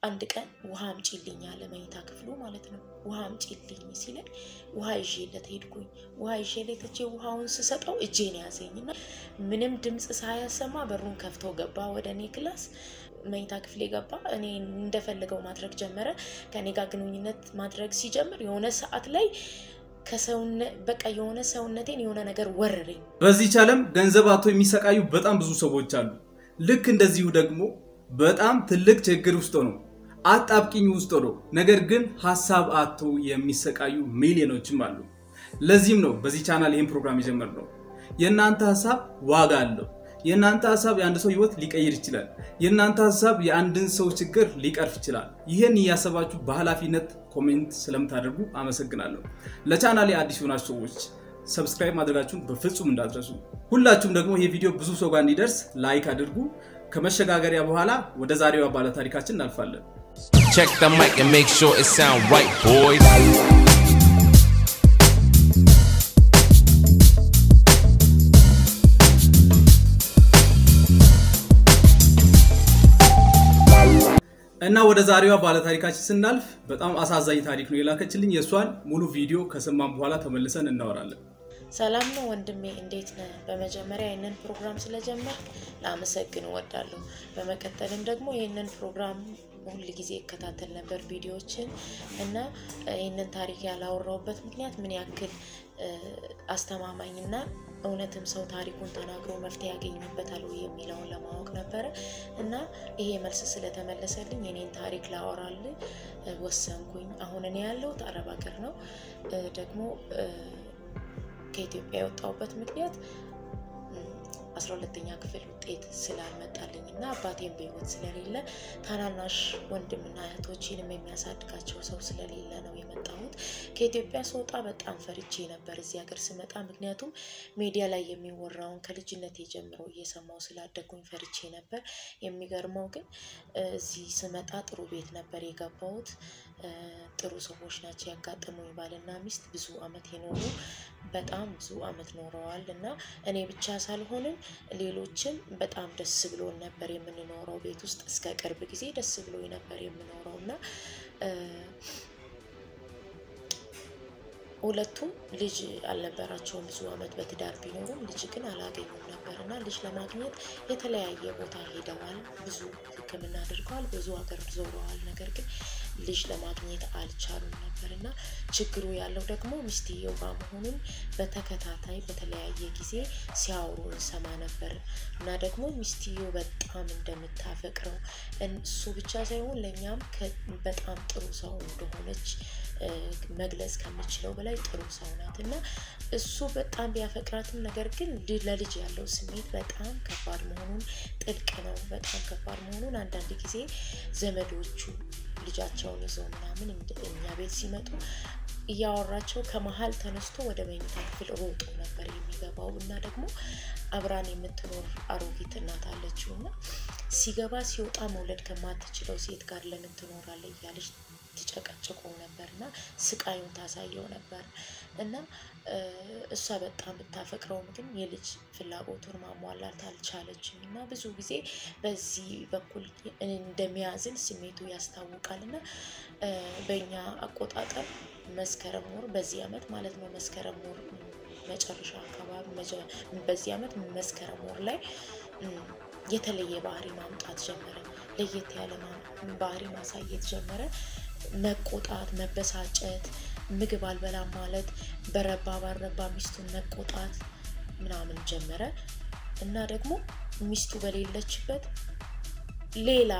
አንድ ቀን ውሃ አምጪልኝ አለ መኝታ ክፍሉ ማለት ነው። ውሃ አምጪልኝ ሲለኝ ውሃ ይዤለት ሄድኩኝ። ውሃ ይዤለት እጄ ውሃውን ስሰጠው እጄን ያዘኝ እና ምንም ድምፅ ሳያሰማ በሩን ከፍቶ ገባ ወደ እኔ ክላስ መኝታ ክፍሌ ገባ። እኔ እንደፈለገው ማድረግ ጀመረ። ከኔ ጋር ግንኙነት ማድረግ ሲጀምር የሆነ ሰዓት ላይ ከሰውነ በቃ የሆነ ሰውነቴን የሆነ ነገር ወረረኝ። በዚህች ዓለም ገንዘብ አቶ የሚሰቃዩ በጣም ብዙ ሰዎች አሉ። ልክ እንደዚሁ ደግሞ በጣም ትልቅ ችግር ውስጥ ነው አጣብቂኝ ውስጥ ሆኖ ነገር ግን ሀሳብ አቶ የሚሰቃዩ ሚሊዮኖችም አሉ። ለዚህም ነው በዚህ ቻናል ይህን ፕሮግራም የጀመርነው። የእናንተ ሀሳብ ዋጋ አለው። የእናንተ ሀሳብ የአንድ ሰው ህይወት ሊቀይር ይችላል። የእናንተ ሀሳብ የአንድን ሰው ችግር ሊቀርፍ ይችላል። ይህን እያሰባችሁ በኃላፊነት ኮሜንት ስለምታደርጉ አመሰግናለሁ። ለቻናሌ አዲስ የሆናችሁ ሰዎች ሰብስክራይብ ማድረጋችሁን በፍጹም እንዳትረሱ። ሁላችሁም ደግሞ ይህ ቪዲዮ ብዙ ሰው ጋር እንዲደርስ ላይክ አድርጉ። ከመሸጋገሪያ በኋላ ወደ ዛሬዋ ባለ ታሪካችን እናልፋለን። Check the mic and make sure it sound right, boys. እና ወደ ዛሬዋ ባለ ታሪካችን ስናልፍ በጣም አሳዛኝ ታሪክ ነው የላከችልኝ። የእሷን ሙሉ ቪዲዮ ከሰማን በኋላ ተመልሰን እናወራለን። ሰላም ነው ወንድሜ፣ እንዴት ነህ? በመጀመሪያ ይህንን ፕሮግራም ስለጀመር ላመሰግን እወዳለሁ። በመቀጠልም ደግሞ ይህንን ፕሮግራም ሁል ጊዜ እከታተል ነበር ቪዲዮዎችን እና ይህንን ታሪክ ያላወራውበት ምክንያት ምን ያክል አስተማማኝና እውነትም ሰው ታሪኩን ተናግሮ መፍትሄ ያገኝበታል ወይ የሚለውን ለማወቅ ነበረ እና ይሄ መልስ ስለተመለሰልኝ የኔን ታሪክ ላወራል ወሰንኩኝ። አሁን እኔ ያለሁት አረብ ሀገር ነው። ደግሞ ከኢትዮጵያ የወጣሁበት ምክንያት አስራ ሁለተኛ ክፍል ውጤት ስላልመጣልኝ እና አባቴም በሕይወት ስለሌለ ታናናሽ ወንድምና እህቶችንም የሚያሳድጋቸው ሰው ስለሌለ ነው የመጣሁት። ከኢትዮጵያ ስወጣ በጣም ፈርቼ ነበር እዚህ ሀገር ስመጣ። ምክንያቱም ሚዲያ ላይ የሚወራውን ከልጅነቴ ጀምሮ እየሰማው ስላደጉኝ ፈርቼ ነበር። የሚገርመው ግን እዚህ ስመጣ ጥሩ ቤት ነበር የገባሁት። ጥሩ ሰዎች ናቸው ያጋጠሙኝ። ባልና ሚስት ብዙ አመት የኖሩ በጣም ብዙ አመት ኖረዋል እና እኔ ብቻ ሳልሆንም ሌሎችም በጣም ደስ ብሎን ነበር የምንኖረው ቤት ውስጥ እስከ ቅርብ ጊዜ ደስ ብሎኝ ነበር የምኖረው እና ሁለቱም ልጅ አልነበራቸውም። ብዙ አመት በትዳር ቢኖሩም ልጅ ግን አላገኙም ነበር እና ልጅ ለማግኘት የተለያየ ቦታ ሄደዋል። ብዙ ሕክምና አድርገዋል። ብዙ ሀገር ዞረዋል። ነገር ግን ልጅ ለማግኘት አልቻሉም ነበር እና ችግሩ ያለው ደግሞ ሚስትየው ጋር መሆኑን በተከታታይ በተለያየ ጊዜ ሲያወሩ እንሰማ ነበር እና ደግሞ ሚስትየው በጣም እንደምታፈቅረው እሱ ብቻ ሳይሆን ለእኛም በጣም ጥሩ ሰው እንደሆነች መግለጽ ከምችለው በላይ ጥሩ ሰው ናት እና እሱ በጣም ቢያፈቅራትም ነገር ግን ለልጅ ያለው ስሜት በጣም ከባድ መሆኑን ጥልቅ ነው። በጣም ከባድ መሆኑን አንዳንድ ጊዜ ዘመዶቹ ልጃቸውን ይዘው ምናምን እኛ ቤት ሲመጡ እያወራቸው ከመሀል ተነስቶ ወደ መኝታ ክፍል ሮጦ ነበር የሚገባው እና ደግሞ አብራን የምትኖር አሮጊት እናት አለችው እና ሲገባ ሲወጣ መውለድ ከማትችለው ሴት ጋር ለምን ትኖራለህ እያለች ትጨቀጭቆ ነበር እና ስቃዩን ታሳየው ነበር እና እሷ በጣም ብታፈቅረውም ግን የልጅ ፍላጎቱን ማሟላት አልቻለችም እና ብዙ ጊዜ በዚህ በኩል እንደሚያዝን ስሜቱ ያስታውቃል እና በእኛ አቆጣጠር መስከረም ወር በዚህ አመት ማለት ነው መስከረም ወር መጨረሻ አካባቢ በዚህ አመት መስከረም ወር ላይ የተለየ ባህሪ ማምጣት ጀመረ። ለየት ያለ ባህሪ ማሳየት ጀመረ። መቆጣት፣ መበሳጨት፣ ምግብ አልበላም ማለት፣ በረባ ባረባ ሚስቱን መቆጣት ምናምን ጀመረ እና ደግሞ ሚስቱ በሌለችበት ሌላ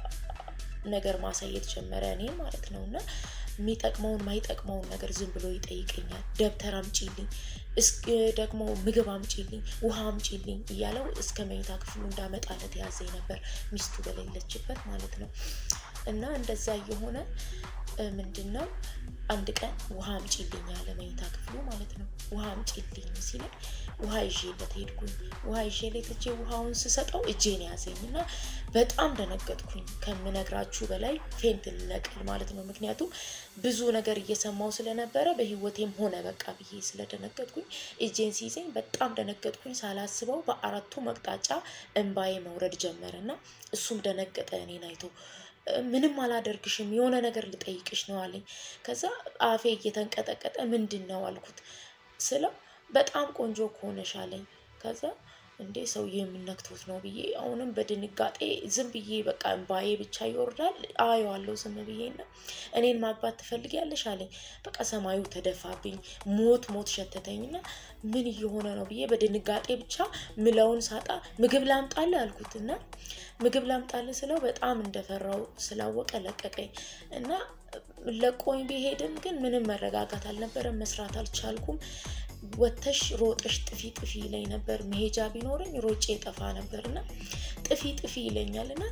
ነገር ማሳየት ጀመረ እኔ ማለት ነው እና የሚጠቅመውን ማይጠቅመውን ነገር ዝም ብሎ ይጠይቀኛል። ደብተር አምጪልኝ፣ ደግሞ ምግብ አምጪልኝ፣ ውሃ አምጪልኝ እያለው እስከ መኝታ ክፍሉ እንዳመጣለት ያዘኝ ነበር ሚስቱ በሌለችበት ማለት ነው። እና እንደዛ እየሆነ ምንድን ነው አንድ ቀን ውሃ አምጪልኝ አለ መኝታ ክፍሉ ማለት ነው። ውሃ አምጪልኝ ሲለኝ ውሃ ይዤለት ሄድኩኝ። ውሃ ይዤለት እጄ ውሃውን ስሰጠው እጄን ያዘኝ እና በጣም ደነገጥኩኝ። ከምነግራችሁ በላይ ፌንት ልነቅል ማለት ነው። ምክንያቱም ብዙ ነገር እየሰማው ስለነበረ በህይወቴም ሆነ በቃ ብዬ ስለደነገጥኩኝ እጄን ሲይዘኝ በጣም ደነገጥኩኝ። ሳላስበው በአራቱ መቅጣጫ እንባዬ መውረድ ጀመረ እና እሱም ደነገጠ እኔን አይቶ ምንም አላደርግሽም የሆነ ነገር ልጠይቅሽ ነው አለኝ። ከዛ አፌ እየተንቀጠቀጠ ምንድን ነው አልኩት ስለው በጣም ቆንጆ ከሆነሽ አለኝ። ከዛ እንዴ ሰውዬ የምነክቶት ነው ብዬ አሁንም በድንጋጤ ዝም ብዬ በቃ እምባዬ ብቻ ይወርዳል። አየዋለሁ ዝም ብዬ እና እኔን ማግባት ትፈልጊያለሽ አለኝ። በቃ ሰማዩ ተደፋብኝ፣ ሞት ሞት ሸተተኝ እና ምን እየሆነ ነው ብዬ በድንጋጤ ብቻ ምለውን ሳጣ ምግብ ላምጣልህ አልኩት እና ምግብ ላምጣልህ ስለው በጣም እንደፈራው ስላወቀ ለቀቀኝ እና ለቆኝ ቢሄድም ግን ምንም መረጋጋት አልነበረም። መስራት አልቻልኩም። ወተሽ ሮጠሽ ጥፊ ጥፊ ይለኝ ነበር። መሄጃ ቢኖረኝ ሮጬ ጠፋ ነበር እና ጥፊ ጥፊ ይለኛል እና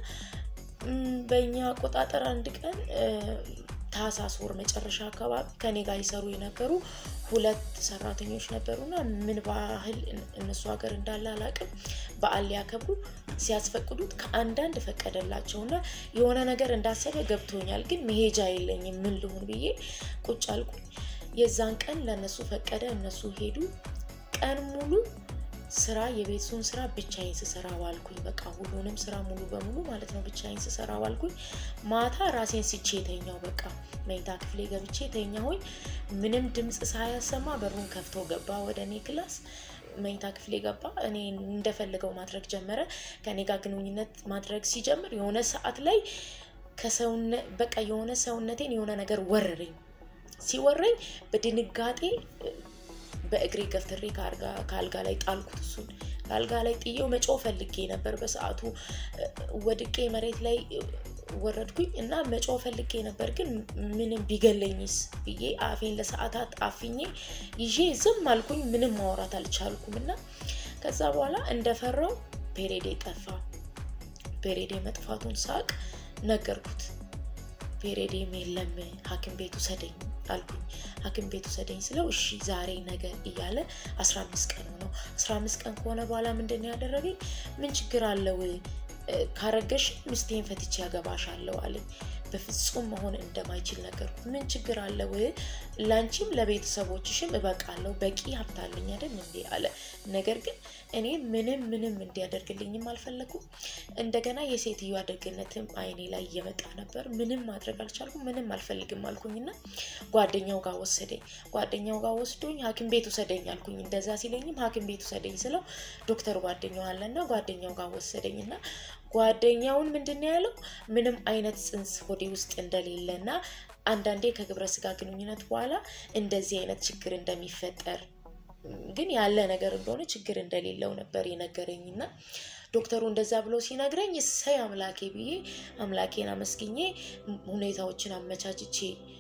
በእኛ አቆጣጠር አንድ ቀን ታህሳስ ወር መጨረሻ አካባቢ ከኔ ጋር ይሰሩ የነበሩ ሁለት ሰራተኞች ነበሩና ምን ባህል እነሱ ሀገር እንዳለ አላውቅም። በዓል ሊያከብሩ ሲያስፈቅዱት ከአንዳንድ ፈቀደላቸውና የሆነ ነገር እንዳሰበ ገብቶኛል፣ ግን መሄጃ የለኝም ምን ልሁን ብዬ ቁጭ አልኩኝ። የዛን ቀን ለእነሱ ፈቀደ፣ እነሱ ሄዱ። ቀን ሙሉ ስራ የቤቱን ስራ ብቻዬን ስሰራ ዋልኩኝ። በቃ ሁሉንም ስራ ሙሉ በሙሉ ማለት ነው ብቻዬን ስሰራ ዋልኩኝ። ማታ ራሴን ስቼ የተኛው በቃ መኝታ ክፍሌ ገብቼ ተኛሁኝ። ምንም ድምፅ ሳያሰማ በሩን ከፍቶ ገባ ወደ እኔ ክላስ መኝታ ክፍሌ ገባ። እኔ እንደፈለገው ማድረግ ጀመረ። ከኔ ጋር ግንኙነት ማድረግ ሲጀምር የሆነ ሰዓት ላይ ከሰውነ በቃ የሆነ ሰውነቴን የሆነ ነገር ወረረኝ። ሲወረኝ በድንጋጤ በእግሬ ገፍትሬ ከአልጋ ላይ ጣልኩት። እሱን ከአልጋ ላይ ጥዬው መጮህ ፈልጌ ነበር። በሰዓቱ ወድቄ መሬት ላይ ወረድኩኝ እና መጮህ ፈልጌ ነበር፣ ግን ምንም ቢገለኝስ ብዬ አፌን ለሰዓታት አፍኜ ይዤ ዝም አልኩኝ። ምንም ማውራት አልቻልኩም እና ከዛ በኋላ እንደፈራው ፔሬዴ ጠፋ። ፔሬዴ መጥፋቱን ሳቅ ነገርኩት። ፔሬዴም የለም ሐኪም ቤት ውሰደኝ አልኩኝ። ሐኪም ቤት ውሰደኝ ስለው እሺ ዛሬ ነገ እያለ አስራ አምስት ቀን ሆነው አስራ አምስት ቀን ከሆነ በኋላ ምንድን ነው ያደረገኝ? ምን ችግር አለው ካረገሽ ሚስቴን ፈትቼ ያገባሻለሁ አለኝ። በፍጹም መሆን እንደማይችል ነገርኩት። ምን ችግር አለው? ላንቺም ለቤተሰቦችሽም እበቃለሁ፣ በቂ ሀብት አለኝ አይደል እንዴ አለ። ነገር ግን እኔ ምንም ምንም እንዲያደርግልኝም አልፈለኩም። እንደገና የሴትዮዋ ደግነትም አይኔ ላይ እየመጣ ነበር። ምንም ማድረግ አልቻልኩም። ምንም አልፈልግም አልኩኝና ጓደኛው ጋር ወሰደኝ። ጓደኛው ጋር ወስዶኝ ሐኪም ቤት ውሰደኝ አልኩኝ። እንደዛ ሲለኝም ሐኪም ቤት ውሰደኝ ስለው ዶክተር ጓደኛው አለና ጓደኛው ጋር ወሰደኝና ጓደኛውን ምንድን ነው ያለው ምንም አይነት ጽንስ ሆዴ ውስጥ እንደሌለ እና አንዳንዴ ከግብረ ስጋ ግንኙነት በኋላ እንደዚህ አይነት ችግር እንደሚፈጠር ግን ያለ ነገር እንደሆነ ችግር እንደሌለው ነበር የነገረኝ እና ዶክተሩ እንደዛ ብሎ ሲነግረኝ እሰይ አምላኬ ብዬ አምላኬን አመስግኜ ሁኔታዎችን አመቻችቼ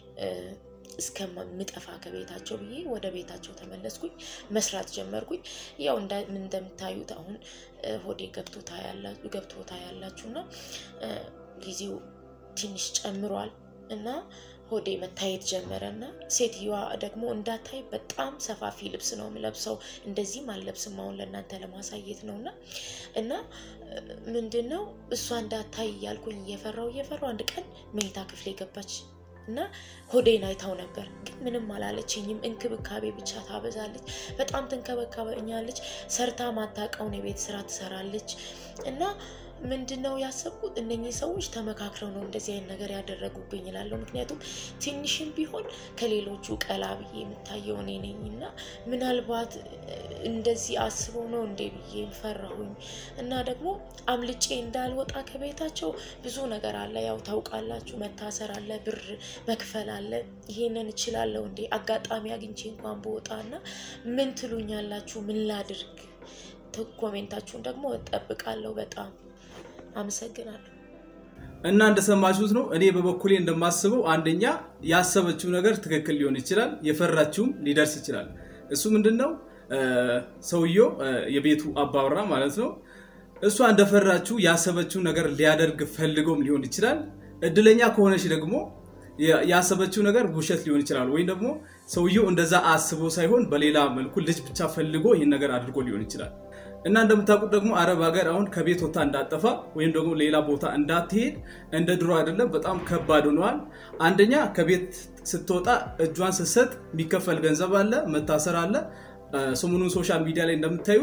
እስከምጠፋ ከቤታቸው ብዬ ወደ ቤታቸው ተመለስኩኝ። መስራት ጀመርኩኝ። ያው እንደምታዩት አሁን ሆዴ ገብቶ ታያላችሁ እና ጊዜው ትንሽ ጨምሯል እና ሆዴ መታየት ጀመረ እና ሴትዮዋ ደግሞ እንዳታይ በጣም ሰፋፊ ልብስ ነው የምለብሰው። እንደዚህም አልለብስም አሁን ለእናንተ ለማሳየት ነው እና እና ምንድን ነው እሷ እንዳታይ እያልኩኝ እየፈራው እየፈራው አንድ ቀን መኝታ ክፍሌ ገባች እና ሆዴን አይታው ነበር፣ ግን ምንም አላለችኝም። እንክብካቤ ብቻ ታበዛለች፣ በጣም ትንከበከበኛለች። ሰርታ ማታውቀውን የቤት ስራ ትሰራለች እና ምንድን ነው ያሰብኩት እነኚህ ሰዎች ተመካክረው ነው እንደዚህ አይነት ነገር ያደረጉብኝ ይላለሁ። ምክንያቱም ትንሽም ቢሆን ከሌሎቹ ቀላ ብዬ የምታየው እኔ ነኝ እና ምናልባት እንደዚህ አስበው ነው እንዴ ብዬ ፈራሁኝ እና ደግሞ አምልጬ እንዳልወጣ ከቤታቸው ብዙ ነገር አለ። ያው ታውቃላችሁ፣ መታሰር አለ፣ ብር መክፈል አለ። ይሄንን እችላለሁ እንዴ አጋጣሚ አግኝቼ እንኳን በወጣ እና ምን ትሉኛላችሁ? ምን ላድርግ? ኮሜንታችሁን ደግሞ እጠብቃለሁ። በጣም አመሰግናለሁ። እና እንደሰማችሁት ነው። እኔ በበኩሌ እንደማስበው አንደኛ ያሰበችው ነገር ትክክል ሊሆን ይችላል፣ የፈራችውም ሊደርስ ይችላል። እሱ ምንድን ነው ሰውየው የቤቱ አባወራ ማለት ነው። እሷ እንደፈራችው ያሰበችው ነገር ሊያደርግ ፈልገውም ሊሆን ይችላል። እድለኛ ከሆነች ደግሞ ያሰበችው ነገር ውሸት ሊሆን ይችላል። ወይም ደግሞ ሰውየው እንደዛ አስቦ ሳይሆን በሌላ መልኩ ልጅ ብቻ ፈልጎ ይህን ነገር አድርጎ ሊሆን ይችላል። እና እንደምታውቁት ደግሞ አረብ ሀገር አሁን ከቤት ወታ እንዳጠፋ ወይም ደግሞ ሌላ ቦታ እንዳትሄድ እንደ ድሮ አይደለም፣ በጣም ከባድ ሆነዋል። አንደኛ ከቤት ስትወጣ እጇን ስትሰጥ የሚከፈል ገንዘብ አለ፣ መታሰር አለ። ሰሞኑን ሶሻል ሚዲያ ላይ እንደምታዩት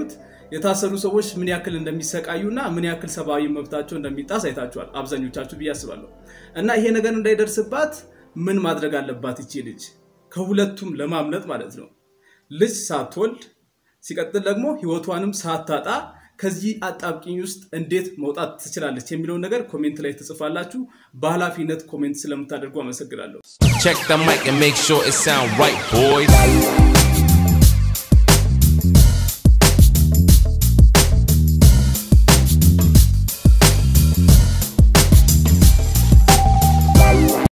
የታሰሩ ሰዎች ምን ያክል እንደሚሰቃዩና ምን ያክል ሰብአዊ መብታቸው እንደሚጣስ አይታችኋል አብዛኞቻችሁ ብዬ አስባለሁ። እና ይሄ ነገር እንዳይደርስባት ምን ማድረግ አለባት ይቺ ልጅ ከሁለቱም ለማምለጥ ማለት ነው። ልጅ ሳትወልድ ሲቀጥል ደግሞ ህይወቷንም ሳታጣ ከዚህ አጣብቂኝ ውስጥ እንዴት መውጣት ትችላለች የሚለውን ነገር ኮሜንት ላይ ትጽፋላችሁ። በኃላፊነት ኮሜንት ስለምታደርጉ አመሰግናለሁ። Check the mic and make sure it sound right, boys.